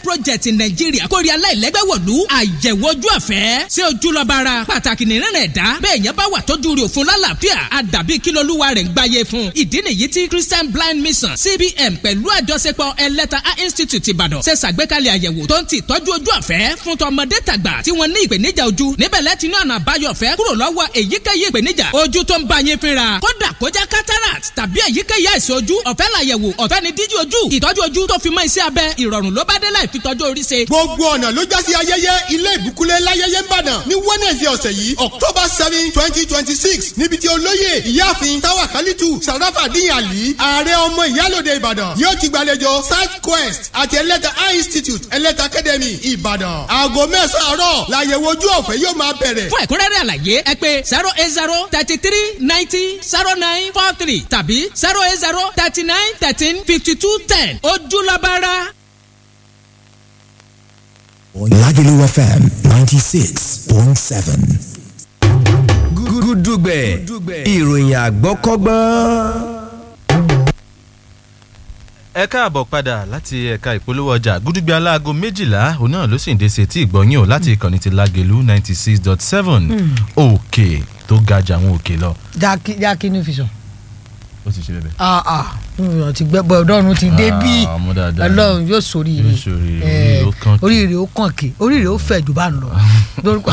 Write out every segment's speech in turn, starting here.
project nàìjíríà kórè aláìlẹ́gbẹ́ wọ̀lú àyẹ̀wò ojú ọ̀fẹ́ sí ojúlọ́ba ara pàtàkì nìran ẹ̀dá bẹ́ẹ̀ yẹn bá wà tọ́jú rẹ̀ òfun lálàáfíà àdàbí kílólúwa rẹ̀ ń gbáyé fún ìdí nìyí tí christian blind mission cbn pẹ̀lú àjọṣepọ̀ ẹlẹ́ta eye institute ìbàdàn ṣe ṣàgbékalẹ̀ àyẹ̀wò tó ń ti ìtọ́jú ojú ọ̀fẹ́ fún tọmọdé tàgbà tí wọ́n ní ìpèníjà ojú níbẹ̀ lẹ́tí ní ọ̀nà àbáyọ ọ̀fẹ́ kúrò lọ́wọ́ èyíkéyìí ìpèníjà ojú tó ń bá yín fínra kódà kó jẹ́ cataract tàbí èyíkéyìí àìsàn ojú ọ̀fẹ́ làyẹ̀wò ọ̀fẹ́ ni díjí ojú ìtọ́jú ojú tó fi mọ́ iṣẹ́ abẹ ìrọ̀rùn ló bá dé láì fi tọ́jú orí ṣe. gbogbo ọ̀nà ló já sí ayẹyẹ ilé ìbúkúlẹ̀ láyẹyẹ ńbàdàn ní wednesday ọ̀sẹ̀ yìí october seven twenty twenty six níbi tí olóyè ìyáàfin táwa kálítù sàràfà dín àlì ààrẹ ọmọ ìyálòde ìbàdàn yóò ti gbàlejò south quest àti ẹlẹ́ta eye institute ẹlẹ́ta academy ìbàdàn aago mẹ́sàn-án àárọ̀ làyẹ̀wò ojú ọ̀fẹ́ yóò máa bẹ̀rẹ̀. fún ẹ̀kúnrẹ́rẹ́ àlàyé ẹ pé zero eight zero thirty three ninety zero nine four three tàbí zero eight zero thirty nine thirteen fifty two ten ojúlọ́bára. Lagelu FM 96.7. gúdúgbẹ̀ ìròyìn àgbọ́kọ́gbọ́n. ẹ káàbọ̀ padà láti ẹ̀ka ìpolówó ọjà gúdúgbẹ́ aláago méjìlá òun náà ló sì ń dé sí etí ìgbọ̀nyìn o láti ìkànnì ti Lágelú ninety six dot seven òkè tó ga jà àwọn òkè lọ. jákè jákè ní fi sàn. ó ti ṣe bẹ́ẹ̀. ah ah nùyàn ti gbẹ bọ ọdọọrun ti dé bí Ah, ọmọ dáadáa. Ọlọ́run yóò sóríire Yóò sóríire, Eh, oríire ó kàn kí. oríire ó kàn kí oríire ó fẹ̀ jù bá ń lọ lórúkọ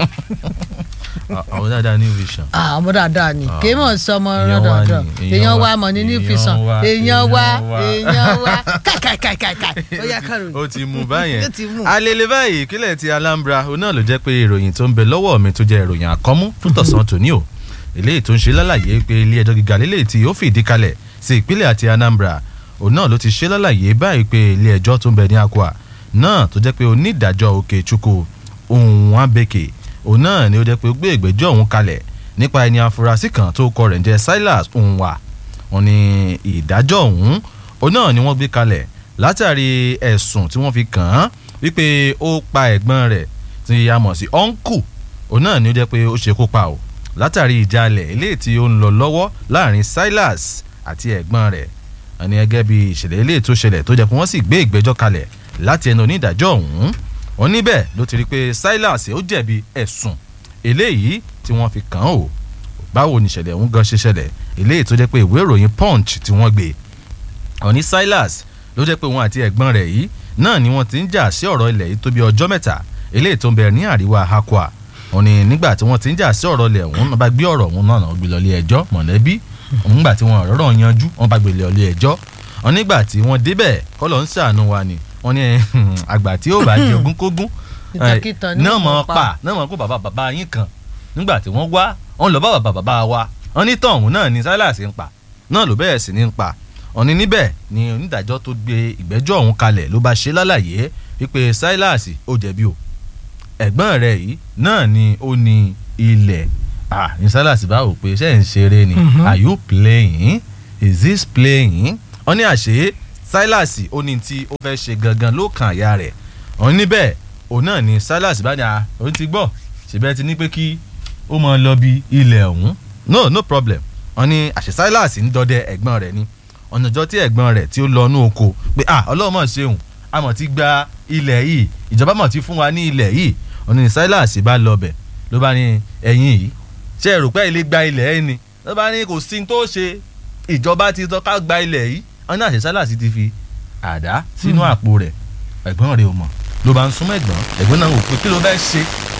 àwọn dáadáa ní vision. ah ọmọ dáadáa ni Ah, kì í mọ̀ sí ọmọ èèyàn wá rọ́dọ̀dọ̀ ni, èèyàn èèyàn wá wá, mọ̀ ní ní èèyàn ìfisàn wá, èèyàn wá èèyàn wá. èèyàn wá káìkáìkáìkáì ó yá kárò ó ti mú báyẹn Ó ti mú. alele báyìí ìpínlẹ̀ ti Alambra òun náà ló jẹ́ pé ìròyìn tó ń bẹ lọ́wọ́ mi tó jẹ́ ìròyìn àkọ́mú fún tọ̀sán tòní o eléyìí tó ń ṣe lálàyé pé ilé ẹjọ́ gíga lélẹ̀ tí ó fìdí kalẹ̀ sí ìpínlẹ̀ àti Anambra òun náà ló ti ṣe lálàyé báyìí pé ilé ẹjọ́ tó ń bẹ ní Akwa náà tó jẹ́ pé onídàájọ́ Okechukwu Onwabeke òun náà ni ó jẹ́ pé ó gbé ìgbẹ́jọ́ òun kalẹ̀ nípa ẹni afurasí kan tó kọ rẹ̀ ń jẹ́ Silas Onwa wọ́n ní ìdájọ́ ọ̀hún òun náà ni wọ́n gbé kalẹ̀ látàrí ẹ̀sùn tí wọ́n fi kàn án wípé ó pa ẹ̀gbọ́n rẹ̀ tí a mọ̀ sí ọ́nkù òun náà ni ó jẹ́ pé ó ṣekú pa o látàrí ìjàlẹ̀ eléyìí tí ó ń lọ lọ́wọ́ láàrin Silas àti ẹ̀gbọ́n rẹ̀ àní gẹ́gẹ́ bí ìṣẹ̀lẹ̀ eléyìí tó ṣẹlẹ̀ tó jẹ́ pé wọ́n sì gbé ìgbẹ́jọ́ kalẹ̀ láti ẹnu onídàájọ́ ọ̀hún wọ́n níbẹ̀ ló ti rí pé Silas ó jẹ̀bi ẹ̀sùn eléyìí tí wọ́n fi kàn án o báwo ni ìṣẹ̀lẹ̀ ọ̀hún gan ṣe ṣẹlẹ̀ eléyìí tó jẹ́ pé ìwé ìròyìn Punch tí wọ́n gbé ọ̀ní Silas ló jẹ́ pé òun àti ẹ̀gbọ́n rẹ̀ yìí náà ni wọ́n ti ń jà sí ọ̀rọ̀ ilẹ̀ yìí tó bí ọjọ́ mẹ́ta eléyìí tó ń bẹ ní àríwá Akwa òní nígbà tí wọ́n ti ń jà sí ọ̀rọ̀ ilẹ̀ ọ̀hún náà bá gbé ọ̀rọ̀ ọ̀hún náà náà gbé lọ ilé ẹjọ́ mọ̀lẹ́bí nígbà tí wọ́n ọ̀rọ̀ yanjú wọ́n bá gbé lọ ilé ẹjọ́ wọ́n nígbà tí wọ́n débẹ̀ kọ́lọ̀ ń ṣàánú wa ni wọ́n ní àgbà tí ó bá jẹ ogúnkógún Ìtàkìtàn ni náà wọ́n mọ̀ pa. pa náà mọ̀ kó bàbá bàbá yín kan nígbà tí wọ́n wá wọ́n lọ bá bàbá bàbá wa wọ́n ní tọ̀hún náà ni Silas ń pa náà ló bẹ̀rẹ̀ sí ní ń pa wọ́n ní níbẹ̀ ni onídàájọ́ tó gbé ìgbẹ́jọ́ ọ̀hún kalẹ̀ ló bá ṣe lálàyé wípé Silas ó jẹ̀bi o ẹ̀gbọ́n rẹ̀ yìí náà ni ó ní ilẹ̀ ah ní Silas bá wò pé ṣé ń ṣeré ni are you playing is this playing wọ́n ní àṣé Silas ó ní tí ó fẹ́ ṣe gangan ló kan àyà rẹ̀ wọ́n níbẹ̀ òun náà ni Silas bá ní a òun ti gbọ́ ṣèbẹ́ ti ní pé kí ó máa lọ bí ilẹ̀ ọ̀hún no no problem wọ́n ní àṣẹ Silas ń dọdẹ ẹ̀gbọ́n rẹ̀ ni ọ̀nà ìjọ tí ẹ̀gbọ́n rẹ̀ tí ó lọ inú oko pé ah ọlọ́run mọ̀ ṣeun a mọ̀ ti gba ilẹ̀ yìí ìjọba mọ̀ ti fún wa ní ilẹ̀ yìí wọ́n ní Silas bá lọ bẹ̀ ló bá ní ẹ̀yìn yìí ṣe é rò pé ilé gba ilẹ̀ ẹ̀ ni ló bá ní kò sí ní tó ṣe ìjọba ti tọ́ ká gba ilẹ̀ yìí wọ́n ní àṣẹ Silas ti fi àdá sínú àpò rẹ̀ ẹ̀gbọ́n rẹ̀ ò mọ̀ ló bá ń súnmọ́ ẹ̀gbọ́n ẹ̀gbọ́n náà wò pé kí ló fẹ́ ṣe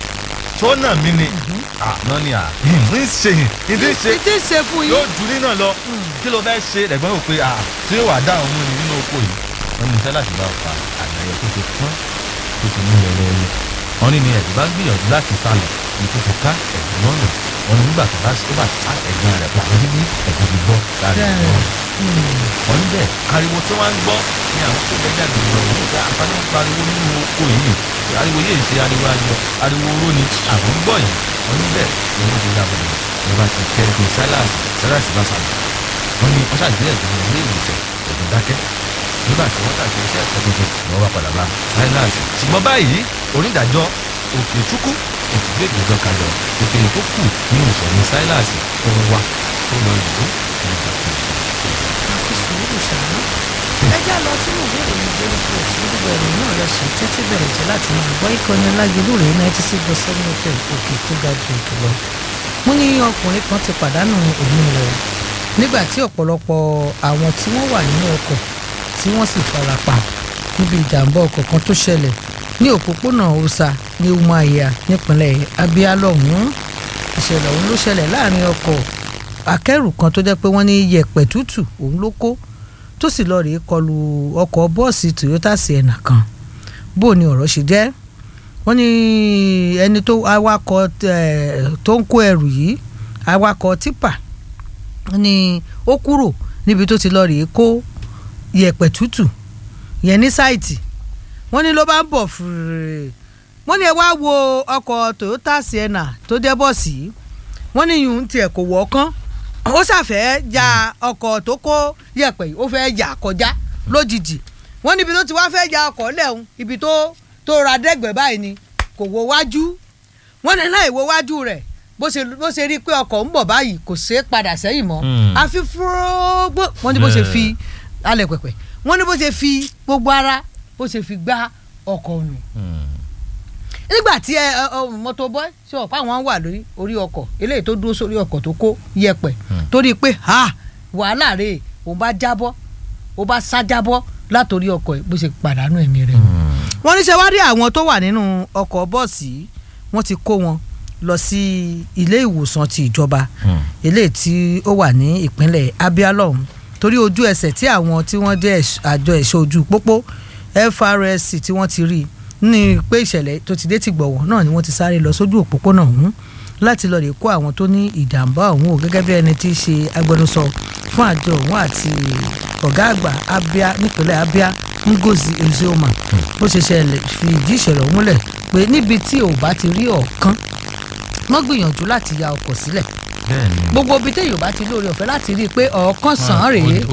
tó nà mí ni àná ni à ń ṣe ń ṣe títí ṣe fún yóò yín jù ní náà lọ kí ló fẹ́ ṣe ẹ̀gbọ́n rò pé ah tí yóò wá dá òun mú ni nínú oko yìí wọ́n ní Silas bá fa àgbáyé tó ti pọ́n tó ti mú lẹ́lẹ́lẹ́ wọ́n ní ni ẹ̀gbọ́n bá gbìyànjú láti sá lọ ní tó fi ká ẹ̀gbọ́n lọ́nà wọ́n ní nígbà tó bá tó bá ká ẹ̀gbọ́n rẹ̀ pàtó níbi ẹ̀gbọ́n ti bọ́ láàrin Bẹ́ẹ̀. ẹ̀gbọ́n wọ́n ní bẹ́ẹ̀ ariwo tí wọ́n ń gbọ́ ní àwọn tó bẹ́ẹ̀ jáde lọ nígbà àǹfààní ń pariwo nínú oko yìí ariwo yìí ṣe ariwo ayọ̀ ariwo oró ni àwọn ń gbọ́ yìí wọ́n ní bẹ́ẹ̀ ni wọ́n ti dábọ̀ ní wọ́n bá ti kẹ́ ẹ̀gbọ́n Silas Silas bá sàlẹ̀ wọ́n ní wọ́n ṣàgbé ẹ̀gbọ́n ilé ìwòsàn ẹ̀gbọ́n dákẹ́ nígbà tí wọ́n tàbí iṣẹ́ ẹ̀kọ́ tuntun ni wọ́n bá padà bá Silas ṣùgbọ́n báyìí onídàájọ́ Okechukwu kò ti gbé ìgbẹ́jọ́ kalẹ̀ ìpele tó kù nínú ìṣẹ̀lẹ̀ Silas tó ń wá tó lọ ìlú nígbà tó àfi sùúrù ṣáá ẹ já lọ sínú ìwé ìròyìn daily post nígbà ìròyìn náà lọ sí títí bẹ̀rẹ̀ jẹ́ láti máa gbọ́ ìkànnì alágẹ̀lú rẹ̀ ninety six point seven fm òkè tó ga ju òkè lọ. wọ́n ní ọkùnrin kan ti pàdánù ẹ̀mí rẹ̀ nígbà tí ọ̀pọ̀lọpọ̀ àwọn tí wọ́n wà nínú ọkọ̀ tí wọ́n sì fara pa níbi ìjàmbá ọkọ̀ kan tó ṣẹlẹ̀ ní òpópónà Osa ní Umuahia nípínlẹ̀ Abia lọ́hùn-ún ìṣẹ̀lẹ̀ ọ̀hún ló ṣẹlẹ̀ láàrin ọkọ̀ akẹ́rù kan tó jẹ́ pé wọ́n ní yẹ̀pẹ̀ tútù òun ló kó tó sì lọ rèé kọlu ọkọ̀ bọ́ọ̀sì Toyota Sienna kan bó ni ọ̀rọ̀ ṣe jẹ́ wọ́n ní ẹni tó awakọ̀ tó ń kó ẹrù yìí awakọ̀ tipa ni ó kúrò níbi tó ti lọ rèé kó yẹ̀pẹ̀ tútù yẹn ní sáìtì wọ́n ní ló bá ń bọ̀ fúrúrú wọ́n ní ẹ wá wo ọkọ̀ Toyota Sienna tó jẹ́ bọ́ọ̀sì yìí wọ́n ní yùn tiẹ̀ kò wọ́ kán ó ṣàfẹ́ ja ọkọ̀ tó kó yẹ̀pẹ̀ yìí ó fẹ́ yà kọjá lójijì wọ́n níbi tó ti wá fẹ́ ja ọkọ̀ lẹ́hùn ibi tó tó ra dẹ́gbẹ̀ báyìí ni kò wo wájú wọ́n ní láì wo wájú rẹ̀ bó ṣe bó ṣe rí i pé ọkọ̀ ń bọ̀ báyìí kò ṣeé padà sẹ́yìn mọ́ àfi fúrógbó wọ́n ní bó ṣe fi alẹ̀ pẹ̀pẹ̀ wọ́n ní bó ṣe fi gbogbo ara bó ṣe fi gbá ọkọ̀ nù nígbà tí ẹ mọ́tò bọ́ ṣe ọ̀pá àwọn wà lórí orí ọkọ̀ eléyìí tó dúró sórí ọkọ̀ tó kó yẹ̀pẹ̀ torí pé ha wàhálà rè òun bá jábọ́ ó bá sá jábọ́ látòrí ọkọ̀ bó ṣe pàdánù ẹ̀mí rẹ̀ nù. wọ́n ní ṣe wá rí àwọn tó wà nínú ọkọ̀ bọ́ọ̀sì wọ́n ti kó wọn lọ sí ilé ìwòsàn ti ìjọba eléyìí tí ó wà ní ìpínlẹ̀ Abia lọ́hùn torí ojú ẹsẹ̀ tí àwọn tí wọ́n jẹ́ àjọ ẹ̀ṣọ́ ojú pópó FRSC tí wọ́n ti rí i ní pé ìṣẹ̀lẹ̀ tó ti dé ti gbọ̀wọ̀ náà ni wọ́n ti sáré lọ sójú òpópónà ọ̀hún láti lọ́ọ́ lè kó àwọn tó ní ìjàmbá ọ̀hún o gẹ́gẹ́ bí ẹni tí í ṣe agbẹnusọ fún àjọ ọ̀hún àti ọ̀gá àgbà Abia nípínlẹ̀ Abia Ngozi Ezioma ó ṣe ṣẹlẹ̀ fi ìdí ìṣẹ̀lẹ̀ ọ̀hún múlẹ̀ pé níbi tí ò bá ti rí ọ̀kan wọ́n gbìyànjú láti ya ọkọ̀ sílẹ̀ gbogbo ibi téèyàn bá ti lóore ọ̀fẹ́ láti rí i pé ọ̀kan sàn án rèé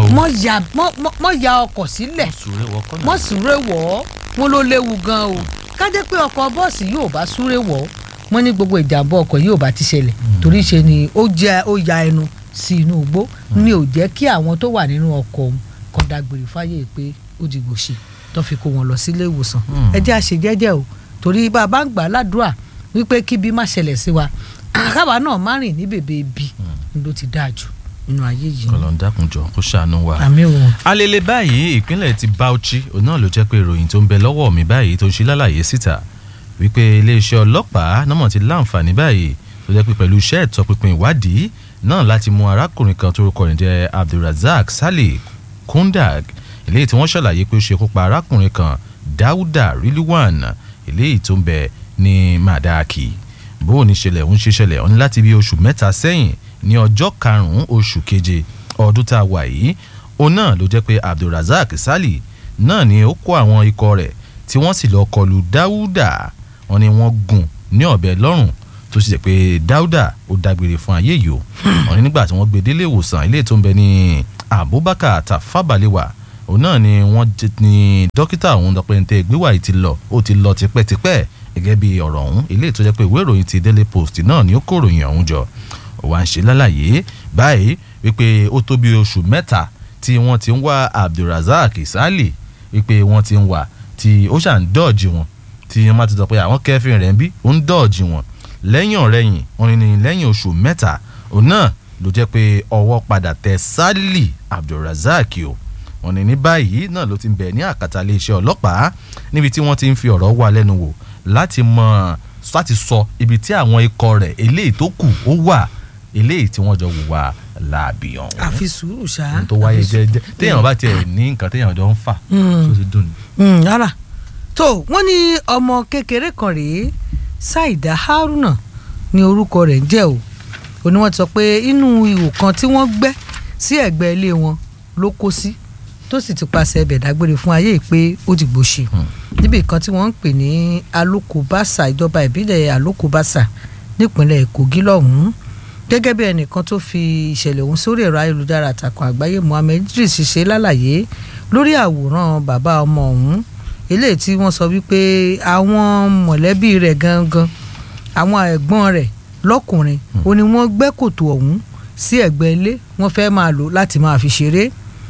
mọ́ ya ọkọ̀ sílẹ̀ mọ́ súré wọ̀ ọ́ wọ́n ló léwu gan o ká jẹ́ pé ọkọ̀ bọ́ọ̀sì yóò bá súré wọ̀ ọ́ wọ́n ní gbogbo ìjàmbá ọkọ̀ yóò bá ti ṣẹlẹ̀ torí ṣe ni ó jẹ́ ó ya ẹnu sí inú igbó ni ò jẹ́ kí àwọn tó wà nínú ọkọ̀ kan dágbére fáyé pé ó di gbòṣe tó fi kó wọn lọ sílé ìwòsàn ẹ jẹ́ àṣẹ jẹ́jẹ́ o torí bá a bá ń gbà ládùúrà wípé kíbi má ṣẹlẹ̀ sí wa àkàbà náà má rìn ní bèbè ibi ló ti dáa jù nínú ayé yìí. kọlọ́n dákunjọ kó ṣàánú wa. àmì o. alele báyìí ìpínlẹ̀ ti Bauchi òun náà ló jẹ́ pé ìròyìn tó ń bẹ lọ́wọ́ mi báyìí tó ń ṣe lálàyé síta wípé iléeṣẹ́ ọlọ́pàá náà ti láǹfààní báyìí tó jẹ́ pé pẹ̀lú iṣẹ́ ìtọpinpin ìwádìí náà láti mú arákùnrin kan tó rúkọ rẹ̀ jẹ́ Abdulrasaq Saleh Kundag eléyìí tí wọ́n ṣàlàyé pé ó ṣekú pa arákùnrin kan Dáúdà Rilwan eléyìí tó ń bẹ ní Madaki bó o ní ṣẹlẹ̀ ń ṣe ṣẹlẹ̀ ó ní láti bí oṣù mẹ́ta sẹ́yìn ní ọjọ́ karùn-ún oṣù keje ọdún tá a wà yìí òun náà ló jẹ́ pé Abdulrasaq Saleh náà ni ó kó àwọn ikọ̀ rẹ̀ tí wọ́n sì lọ́ọ́ kọlù Dáúdà wọ́n ní wọ́n gún ní ọ̀bẹ lọ́rùn tó sì jẹ́ pé Dáúdà ó dágbére fún ayé yìí o wọ́n ní nígbà tí wọ́n gbé délé ìwòsàn ilé tó ń bẹ ní Abubakar Tafabalewa òun náà ni wọ́n ní dókítà òun dọ́pẹ́ ní tẹ́ gbéwà yìí ti lọ ó ti lọ tipẹ́tipẹ́ gẹ́gẹ́ bí ọ̀rọ̀ ọ̀hún ilé tó jẹ́ pé ìwé ìròyìn ti Daily Post náà ni ó kó ìròyìn ọ̀hún jọ ó wá ń ṣe lálàyé báyìí wípé ó tó bí oṣù mẹ́ta tí wọ́n ti ń wá Abdulrasaq Saleh wípé wọ́n ti ń wá tí ó ṣà ń dọ́ọ̀jì wọn tí wọ́n máa ti sọ pé àwọn kẹfìn rẹ̀ ń bí ó ń dọ́ọ̀jì wọn lẹ́yìn ọ̀rẹ́yìn wọn ni lẹ́yìn oṣù mẹ́ta òun náà ló jẹ́ pé ọwọ́ padà tẹ Saleh Abdulrasaq o wọn ni ní báyìí náà ló ti ń bẹ̀ ní àkàtà iléeṣẹ́ ọlọ́pàá níbi tí wọ́n ti ń fi ọ̀rọ̀ wá lẹ́nu wò láti mọ láti sọ ibi tí àwọn ikọ̀ rẹ̀ eléyìí tó kù ó wà eléyìí tí wọ́n jọ wùwà láàbì ọ̀hún. àfi sùúrù ṣá. ohun tó wáyé jẹ́jẹ́ téèyàn bá tiẹ̀ ní nǹkan téèyàn jọ ń fà tó ti dùn ní. rárá tó wọ́n ní ọmọ kékeré kan rèé Saida Haruna ní orúkọ rẹ̀ ń jẹ́ o ò ní wọ́n ti sọ pé inú ihò kan tí wọ́n gbẹ́ sí ẹ̀gbẹ́ ilé wọn ló kó sí tó sì ti paṣẹ ẹbẹ̀ dágbére fún ayé pé ó ti gbòṣe níbi kan tí wọ́n ń pè ní alokobasa ìjọba ìbílẹ̀ alokobasa nípínlẹ̀ Kogi lọ́hùn-ún gẹ́gẹ́ bí ẹnìkan tó fi ìṣẹ̀lẹ̀ ọ̀hún sórí ẹ̀rọ ayélujára àtàkùn àgbáyé Mohammed Idris ṣe lálàyé lórí àwòrán bàbá ọmọ ọ̀hún eléyìí tí wọ́n sọ wípé àwọn mọ̀lẹ́bí rẹ̀ gangan àwọn ẹ̀gbọ́n rẹ̀ lọ́kùnrin ó ní wọ́n gbẹ́ kòtò ọ̀hún sí ẹ̀gbẹ́ ilé wọ́n fẹ́ máa lò láti máa fi ṣeré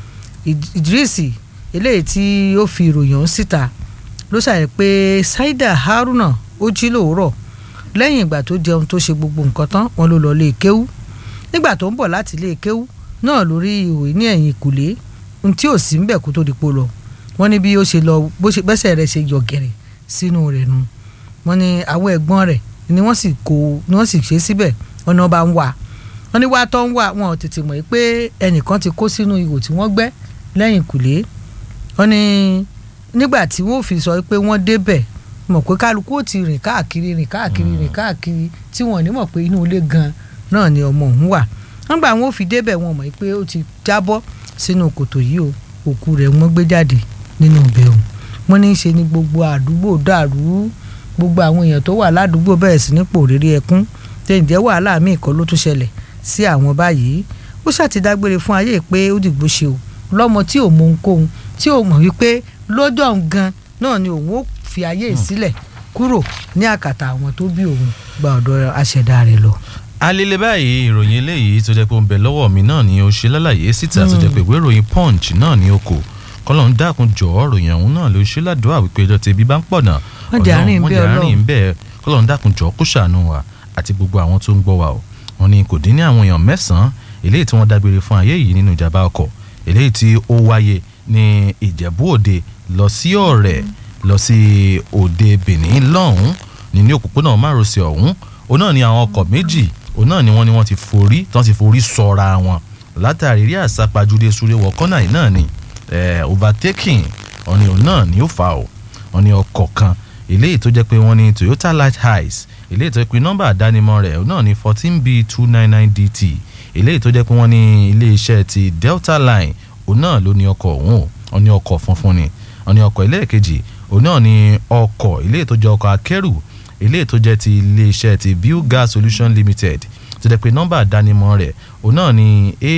Id- Idris eléyìí tí ó fi ìròyìn ọ̀hún síta ló ṣàyẹ̀ pé Saida Haruna ó jí lòórọ̀ lẹ́yìn ìgbà tó jẹun tó ṣe gbogbo nǹkan tán wọn ló lọ lé kéwú nígbà tó ń bọ̀ láti lé kéwú náà lórí ìwé ní ẹ̀yìn ìkùlé ohun tí ò sí ńbẹ̀ kó tó di po lọ wọ́n ní bí ó ṣe lọ bó ṣe bẹ́sẹ̀ rẹ̀ ṣe yọ̀gẹ̀rẹ̀ sínú rẹ̀ nu wọ́n ní àwọn ẹ̀gbọ́n rẹ̀ ni wọ́n sì kó ni wọ́n sì ṣe síbẹ̀ wọ́n náà bá ń wà wọ́n ní wá tó ń wà wọn ò tètè mọ̀ pé ẹnìkan ti kó sínú ihò tí wọ́n gbẹ́ lẹ́yìn ìkùlé wọ́n ní nígbà tí wọ́n fi sọ pé wọ́n débẹ̀ mọ̀ pé kálukú ò ti rìn káàkiri rìn káàkiri rìn káàkiri tí wọ́n ní mọ̀ pé inú ilé gan náà ni ọmọ òun wà nígbà wọn ò fi débẹ̀ wọn mọ̀ pé ó ti jábọ́ sínú kòtò yìí o òkú rẹ̀ wọ́n gbé jáde nínú ibẹ̀ o wọ́n ní í ṣe ni gbogbo àdúgbò dàrú gbogbo àwọn èèyàn tó wà ládùúgbò bẹ̀rẹ̀ sí ní pòrírí ẹkún tẹ̀ǹjẹ́ wàhálà míì kan ló tún ṣẹlẹ̀ sí àwọn báyìí ó ṣàtidágbére fún ayé pé ó dìgbò ṣe o lọ́mọ tí ò mọ ohunkóhun tí ò mọ̀ wípé lọ́jọ́ òun gan náà ni òun ó fi ayé yìí sílẹ̀ kúrò ní àkàtà àwọn tó bí òun gba ọ̀dọ̀ aṣẹ̀dá rẹ̀ lọ. alele báyìí ìròyìn eléyìí tó jẹ́ pé ó ń bẹ lọ́wọ́ mi náà ni ó ṣe lálàyé síta tó jẹ́ pé ìwé ìròyìn punch náà ni ó kò kọ́lọ̀ ń dákun jọ̀ọ́ ròyìn ọ̀hún náà ló ṣe ládùúgbò àwípé ẹjọ́ tẹ̀bí bá ń pọ̀ náà Wọ́n jẹ́ àárín wọ́n bẹ́ẹ̀ jẹ́ àárín bẹ́ẹ̀ kọ́lọ̀ ń dákun jọ̀ọ́ kó ṣàánú wa àti gbogbo àwọn tó ń gbọ́ wa o wọ́n ní kò dín ní àwọn èèyàn mẹ́sàn-án eléyìí tí wọ́n dágbére fún ayé yìí nínú ìjàmbá ọkọ̀ eléyìí tí ó wáyé ní ìjẹ̀bú òde lọ sí ọ̀rẹ́ lọ sí òde benin lọ́hùn ní ní òpópónà márosẹ̀ ọ̀hún òun náà ni àwọn ọkọ̀ méjì òun náà ni wọ́n ní wọ́n ti forí tí wọ́n ti forí sọra wọn látàrí rí àsápajúdé súré wọ kọ́nà yìí náà ni eh, overtaking wọ́n ní òun náà ni ó fà ó wọ́n ní ọkọ̀ kan eléyìí tó jẹ́ pé wọ́n ní toyota light highs eléyìí tó jẹ́ pé nọ́mbà àdánimọ̀ rẹ̀ òun náà ní fourteen b two nine nine dt eléyìí tó jẹ́ pé wọ́n ní iléeṣẹ́ ti delta line òun náà ló ní ọkọ̀ òun o wọ́n ní ọkọ̀ funfun ni wọ́n ní ọkọ̀ ẹlẹ́ẹ̀kejì òun náà ní ọkọ̀ eléyìí tó jẹ́ ọkọ̀ akẹ́rù eléyìí tó jẹ́ ti iléeṣẹ́ ti view gas solution limited tó jẹ́ pé nọ́mbà àdánimọ̀ rẹ̀ òun náà ní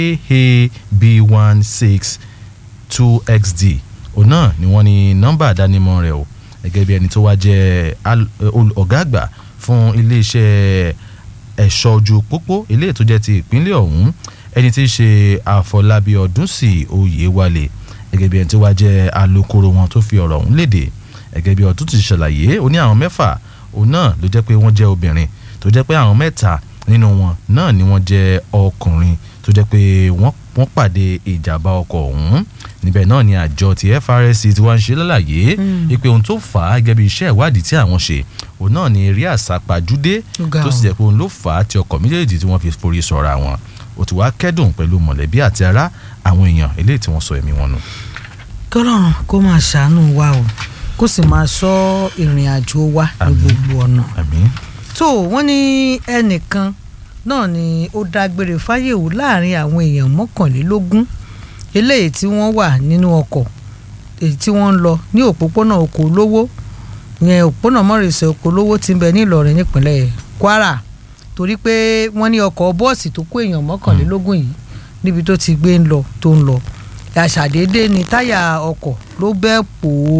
aab one six two xd òun náà ni wọ́n ní nọ́mbà àdánimọ̀ rẹ̀ o gẹ́gẹ́ bí ẹni tó wá jẹ́ al- ol- ọ̀gá àgbà fún iléeṣẹ́ ẹ̀ṣọ́ ojú pópó eléyìí tó jẹ́ ti ìpínlẹ̀ ọ̀hún ẹni tí í ṣe àfọlábí ọdúnsì oyèwálé gẹ́gẹ́ bí ẹni tó wá jẹ́ alukoro wọn tó fi ọ̀rọ̀ ọ̀hún léde gẹ́gẹ́ bí ọdún ti ṣàlàyé ó ní àwọn mẹ́fà òun náà ló jẹ́ pé wọ́n jẹ́ obìnrin tó jẹ́ pé àwọn mẹ́ta nínú wọn náà ni wọ́n jẹ́ ọkùnrin tó jẹ́ pé wọ́n wọ́n pàdé ìjàmbá ọkọ̀ ọ̀hún níbẹ̀ náà ni àjọ ti FRSC ti wá ń ṣe lálàyé ipe ohun tó fà á gẹ́gẹ́ bí iṣẹ́ ìwádìí tí àwọn ṣe òun náà ni eré àsápajúdé Ó ga tó o. sì jẹ́ pé òun ló fà á tí ọkọ̀ méjèèjì tí wọ́n fi forí sọra wọn ó ti wá kẹ́dùn pẹ̀lú mọ̀lẹ́bí àti ará àwọn èèyàn eléyìí tí wọ́n sọ ẹ̀mí wọn nù. kọ́lọ́run kó máa ṣàánú wa o kó sì máa ṣọ́ ìrìn àjò wa ní Àmín. gbogbo ọ̀nà. àmín tó wọ́n ní ẹnìkan náà ni ó dágbére fáyèwò láàrin àwọn èèyàn mọ́kànlélógún eléyìí tí wọ́n wà nínú ọkọ̀ èyí tí wọ́n ń lọ ní òpópónà oko olówó yẹn òpópónà mọ́rìnsẹ̀ oko olówó ti ń bẹ ní Ìlọrin nípínlẹ̀ Kwara torí pé wọ́n ní ọkọ̀ bọ́ọ̀sì tó kó èèyàn mọ́kànlélógún yìí níbi tó ti gbé ń lọ tó ń lọ àṣàdédé ni táyà ọkọ̀ ló bẹ́ pòó